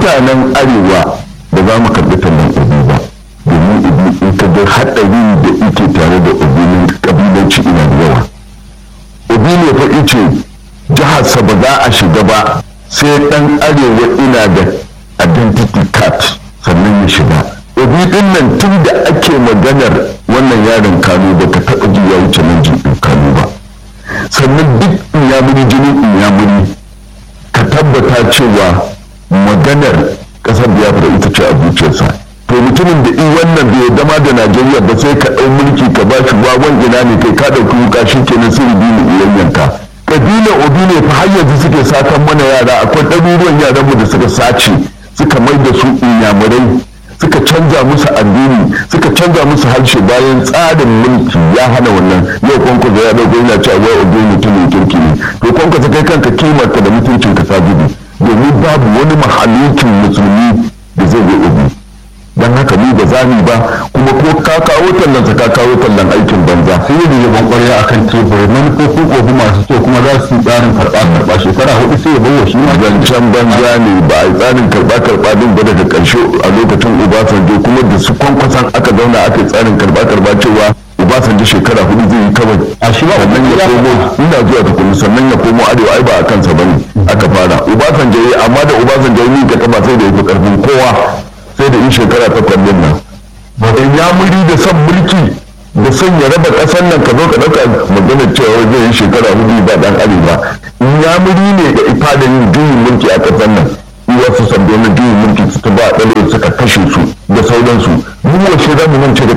mutanen arewa ba za mu karɓi tallan obi ba domin obi in ka ga haɗari da ike tare da obi na ƙabilanci ina da yawa obi ne fa ice jiharsa ba za a shiga ba sai ɗan arewa ina da identity card sannan ya shiga obi ɗin nan tun da ake maganar wannan yaron kano ba ka taɓa ji ya wuce nan jin kano ba sannan duk inyamuri jinin inyamuri ka tabbata cewa maganar kasar biafra ita ce a zuciyarsa to mutumin da in wannan bai dama da najeriya ba sai ka ɗau mulki ka ba shi wawan ina ne kai ka ɗauki wuka shi kenan sai biyu yanyanka ƙabilar obi ne fa har yanzu suke satan mana yara akwai ɗaruruwan yaranmu da suka sace suka mai da su inyamurai suka canza musu addini suka canza musu harshe bayan tsarin mulki ya hana wannan yau kwankwasa ya dauko yana cewa wai obi mutumin kirki ne to kwankwasa kai kanka kimarka da mutuncin ka sabibi domin babu wani mahalukin musulmi da zai yi obi don haka ni ba za ba kuma ko ka kawo tallan ka kawo tallan aikin banza sai yi da yaban kwarya a kan tebur manufofin obi masu kyau kuma za su yi tsarin karɓa karɓa shekara hudu sai ya bawa shi ma zancen banza ne ba a yi tsarin karɓa karɓa din ba daga ƙarshe a lokacin obasanjo kuma da su kwankwasan aka zauna aka yi tsarin karɓa karɓa cewa obasanjo shekara hudu zai yi kawai a shi ba sannan ya komo ina zuwa tukuni sannan ya komo arewa ai ba a kansa bane aka fara obasanjo yi amma da obasanjo yi ka taba sai da ya fi karfin kowa sai da in shekara ta kwallon nan ba ya muri da son mulki da son ya raba ƙasar nan ka zo ka ɗauka magana cewa zai yi shekara hudu ba dan arewa ya muri ne da ifa da yin juyin mulki a ƙasar nan wasu sabbin juyin mulki suka ba ɗale suka kashe su da sauransu mu washe za mu mance da